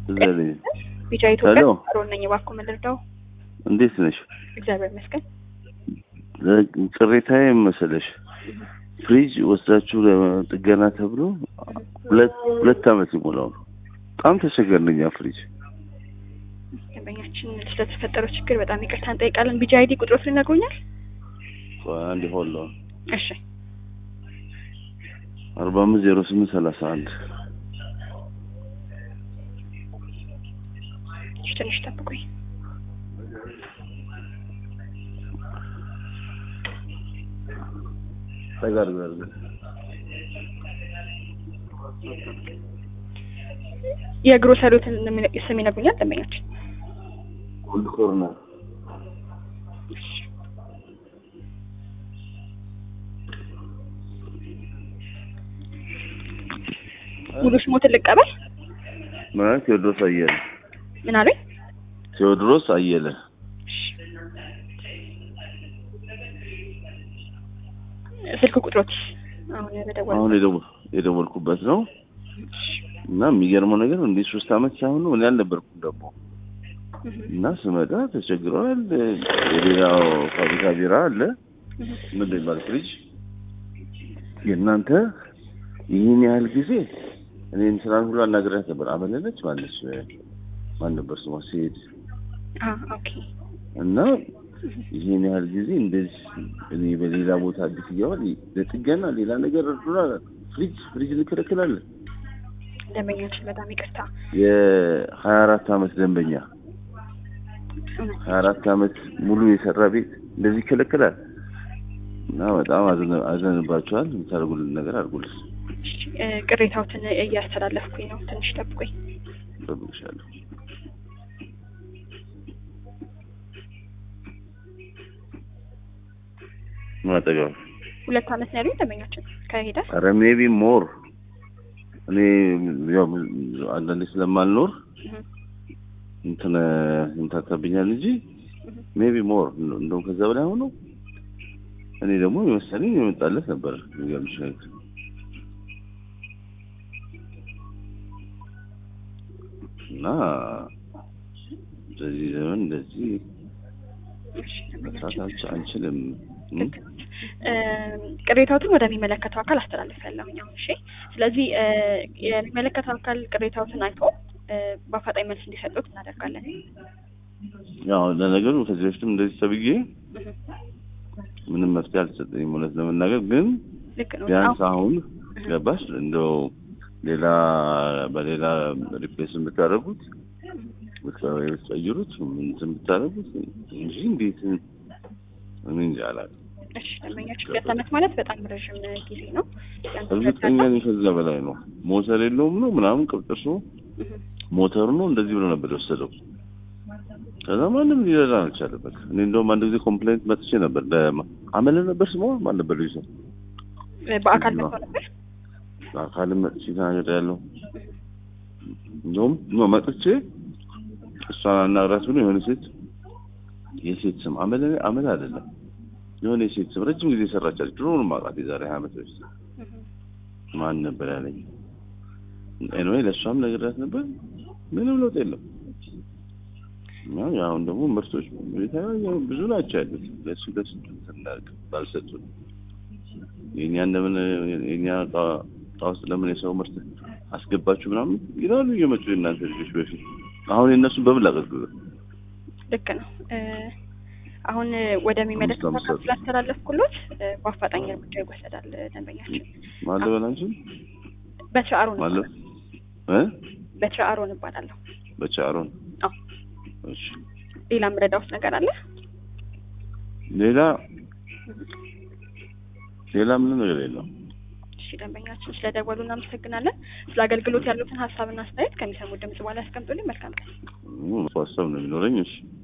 እዛ ላይ ቢጫ ኢትዮጵያ ሄሎ። ሮን ነኝ። እባክዎ ምን ልርዳው? እንዴት ነሽ? እግዚአብሔር ይመስገን። ቅሬታዬ መሰለሽ ፍሪጅ ወስዳችሁ ለጥገና ተብሎ ሁለት ሁለት ዓመት ሊሞላው ነው። በጣም ተቸገርን እኛ ፍሪጅ ደንበኛችን ስለተፈጠረው ችግር በጣም ይቅርታ እንጠይቃለን። ቢጫ አይዲ ቁጥሮት ይነግሩኛል? አንድ ሆሎ እሺ አርባ አምስት ዜሮ ስምንት ሰላሳ አንድ እሺ፣ ትንሽ ጠብቁኝ። ተጋር ጋር የግሮሰሪዎትን ስም ይነግሩኛል ደንበኛችን? ሁሉ ኮርነር ሙሉ ስሞትን ልቀበል? ማለት ቴዎድሮስ አየለ ምን አሉኝ? ቴዎድሮስ አየለ ስልክ ቁጥሮት አሁን በደወል አሁን የደወ- የደወልኩበት ነው እና የሚገርመው ነገር እንዲህ ሶስት ዓመት ሳይሆን እኔ አልነበርኩም ደግሞ እና ስመጣ ተቸግረዋል። የሌላው ፋብሪካ ቢራ አለ ምንድን ይባል ፍሪጅ የእናንተ ይህን ያህል ጊዜ እኔን ስራን ሁሉ አናግሬያት ነበር። አመለለች ማለች ማን ነበር ስሟ ሴት ኦኬ እና ይህን ያህል ጊዜ እንደዚህ እኔ በሌላ ቦታ አዲስ እያዋል ለጥገና ሌላ ነገር እርዱና ፍሪጅ ፍሪጅ እንከለከላለን። ደንበኛችን በጣም ይቅርታ የሀያ አራት አመት ደንበኛ እውነት ሀያ አራት አመት ሙሉ የሰራ ቤት እንደዚህ ይከለከላል እና በጣም አዘን- አዘንባቸዋል። የምታደርጉልን ነገር አድርጉልን። እሺ፣ እ፣ ቅሬታዎትን እያስተላለፍኩኝ ነው። ትንሽ ጠብቁኝ። እጠብቅሻለሁ። ማጠገብ ሁለት አመት ነው ያሉኝ ደንበኛችን ከሄደ ኧረ ሜቢ ሞር እኔ ያው አንዳንዴ ስለማልኖር እህ፣ እንትን ይምታታብኛል እንጂ ሜቢ ሞር እንደውም ከዛ በላይ ሆኖ እኔ ደግሞ የመሰለኝ የመጣለት ነበር። የሚገርምሽ ነገር እና በዚህ ዘመን እንደዚህ እሺ፣ መስራት ደንበኛችን አንች- አንችልም። እ? ልክ ነው። እ፣ ቅሬታዎትን ወደሚመለከተው አካል አስተላልፋለሁኝ አሁን። እሺ፣ ስለዚህ እ፣ የሚመለከተው አካል ቅሬታዎትን አይቶ እ፣ በአፋጣኝ መልስ እንዲሰጡት እናደርጋለን። ያው ለነገሩ ከዚህ በፊትም እንደዚህ ተብዬ እህ፣ ምንም መፍትሄ አልተሰጠኝም እውነት ለመናገር ግን ልክ ነው። ቢያንስ አሁን አሁን ገባሽ እንደው ሌላ በሌላ ሪፕሌስ ብታደርጉት ብትቀይሩት እንትን ብታደርጉት እንጂ እንዴት እኔ እንጃ አላውቅም። እሺ፣ ደንበኛችን ሁለት አመት ማለት በጣም ረዥም ጊዜ ነው። ቢያንስ ሁለት እርግጠኛ አመት- ነኝ ከዛ በላይ ነው። ሞተር የለውም ነው ምናምን ቅብጥርሱ እህ፣ ሞተሩ ነው እንደዚህ ብሎ ነበር የወሰደው። ከዛ ማንም ሊረዳ አልቻለም። በቃ እኔ እንደውም አንድ ጊዜ ኮምፕሌንት መጥቼ ነበር ለማ- አመለ ነበር ስሟ ማን ነበር ልጅ ሰው በአካል ነው። መጥቶ ነበር። አካልም መጥቼ ተናገር ያለው እንደውም ነው መጥቼ እሷን አናግራት ብሎ የሆነ ሴት የሴት ስም አመለ አመለ አይደለም የሆነ የሴት ስም ረጅም ጊዜ ሰራቻለች። ድሮ ነው የማውቃት የዛሬ ሀያ ዓመት በፊት እህ፣ ማን ነበር ያለኝ። ኤንዌይ ለእሷም ነግሬያት ነበር። ምንም ለውጥ የለም። እና አሁን ደግሞ ምርቶች የተለያዩ ብዙ ናቸው ያሉት ለሱ ለሱ ትናቅ ባልሰጡን የእኛ እንደምን የእኛ እቃ እቃ ውስጥ ለምን የሰው ምርት አስገባችሁ ምናምን ይላሉ እየመጡ የእናንተ ልጆች በፊት አሁን የእነሱን በምን ላገልግል ልክ ነው። እ፣ አሁን ወደሚመለከተው አምስት አካል አምስት ስላስተላለፍኩሎት እ፣ በአፋጣኝ እርምጃ ይወሰዳል። ደንበኛችን ማለበል አንቺን በትረ አሮን ማለብ እባላለሁ። እ በትረ አሮን እባላለሁ። በቻሮን አዎ። እሺ ሌላ ምረዳውስ ነገር አለ? ሌላ ሌላ ምንም ነገር የለም። እሺ ደንበኛችን ስለደወሉ እናመሰግናለን። ስለ አገልግሎት ያሉትን ሀሳብና አስተያየት ከሚሰሙት ድምጽ በኋላ ያስቀምጡልኝ። መልካም ቀን። ሀሳብ ነው የሚኖረኝ። እሺ